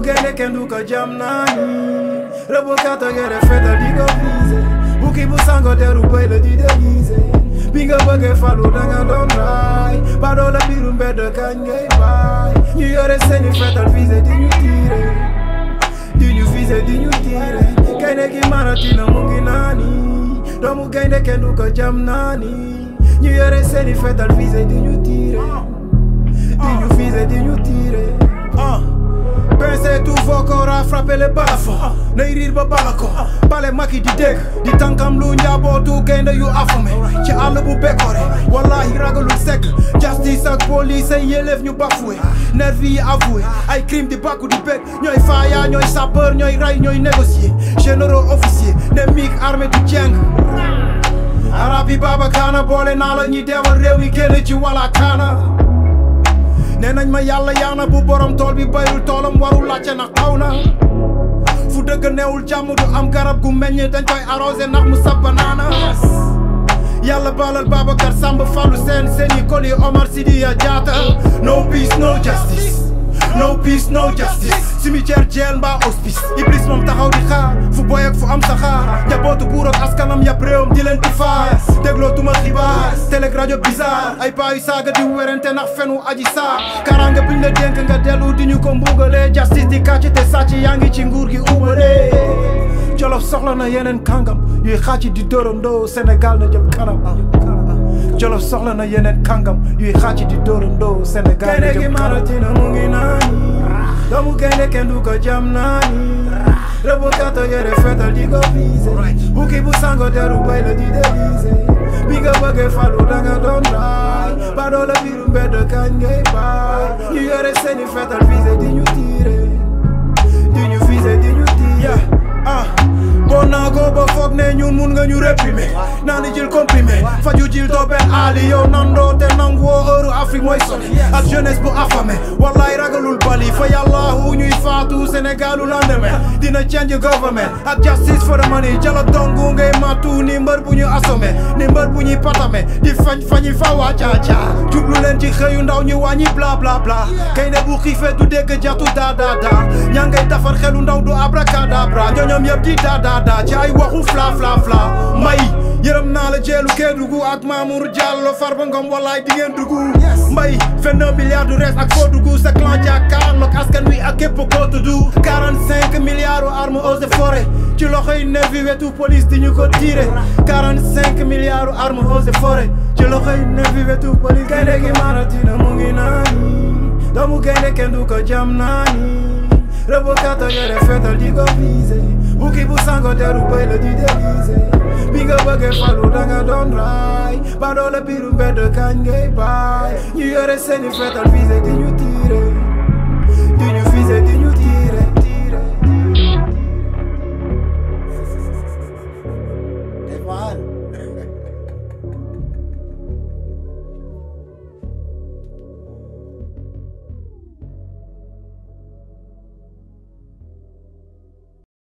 gaynde kenn du ko jam naani rëbb kata gere fetal di ko visé bukki bu sango deru bëy la di déguisé bi nga bëggee falu danga doon raay badoo la biiru mbedd kañ ngay baay ñu yore seeni fetal visé di ñu tiire di ñu visé di ñu tiire gaynde gi maratina mu ngi naani doomu gaynde kenn du ko jam naani ñu yore seeni fetal visé di ñu tiire di ñu visé di ñu tiire ah Pincez tout vos corps à frapper les balafons nay riir ba bala ko bale maki di dégg di tànkam lu njabootu gaynde yu affamé ci àll bu békoré wallahi ragalul segg justice ak police ay yelleef ñu bafoué nervi yi avoué ay crime di bakku di bég ñooy faaya ñooy sapeur ñooy ray ñooy négocier généraux officier ne miig armée du jeng arab yi baaba kaana boole naa la ñuy deewal réew mi génn ci wala kaana nee nañ ma yàlla yaana bu borom tool bi bayul toolam warul laajte ndax taw na fu dëgg neewul jàmm du am garab gu meññ dañ koy arrosé ndax mu sab banaana yàlla baalal Babacar Samb Fallou Sène Séni Koli Omar Sidiya Diatta no peace no justice no peace no justice cimetière jeel mbaa hospice Iblis moom taxaw di xaar fu boy ak fu am saxaar njabootu buur ak askanam yàpp réewam di leen di faar dégloo tuma xibaar télé rajo bizarre ay paa yu saaga di werante ndax fenu aji saar kaaraange buñ la dénk nga dellu di ñu ko mbugalee justice di kàcc te sàcc yaa ngi ci nguur gi ubalee Jolof soxla na yeneen kàngam yuy xàcc di dóorandoo Sénégal na jëm kanam Jolof soxla na yeneen kàngam yuy xàcc di dóorandoo Sénégal na jëm kanam maratina mu ngi naani doomu gaynde kenn du ko jam naani rëbb kata yore fetal di ko visé bukki bu sango deru bay la di déguisé bi nga bëggee falu danga doon raay badoo la biiru mbedd kañ ngay baay ñu yore seeni fetal visé di ñu tiire di ñu visé di ñu tiire ah boo naagoo ba foog ne ñun mun nga ñu réprimer naa ni jël comprimé faju jil doo benn aali yow nandoo te nangu woo heure Afrique mooy sori ak jeunesse bu affamé wallaay ragalul bali fa yàllaahu ñuy faatu Sénégalu lendemain dina change government ak justice for the money jala dongu ngay matu ni mbër bu ñu assommé ni mbër bu ñuy patame di fañ fañi fa waa caaca jublu leen ci xëyu ndaw ñu wàññi bla bla bla kay ne bu xiifee du dégg jatu da da da ñaa ngay defar xelu ndaw du abracadabra ñoñom yëpp di da da da ci ay waxu fla fla fla may yërëm naa la jeelu Kédougou ak Mamour Diallo Farba Ngom wallaay di ngeen dugg mbay vingt un milliards du res ak foo dugg sa clan jàkkaarloog askan wi ak képp koo tudd quarante cinq milliards armes eaux et forêt ci loxoy nervi wetu police di ñu ko tiré quarante cinq milliards armes eaux et forêt ci loxoy nervi wetu police gaynde gi maratina mu ngi naani doomu gaynde kenn du ko jam naani rëbb kata yore fetal di ko visé bukki bu sango deru bëy la di déguisé bi nga bëggee falu danga doon raay badoo la biiru mbedd kañ ngay baay ñu yore seeni fetal visé di ñu tiire di ñu visé di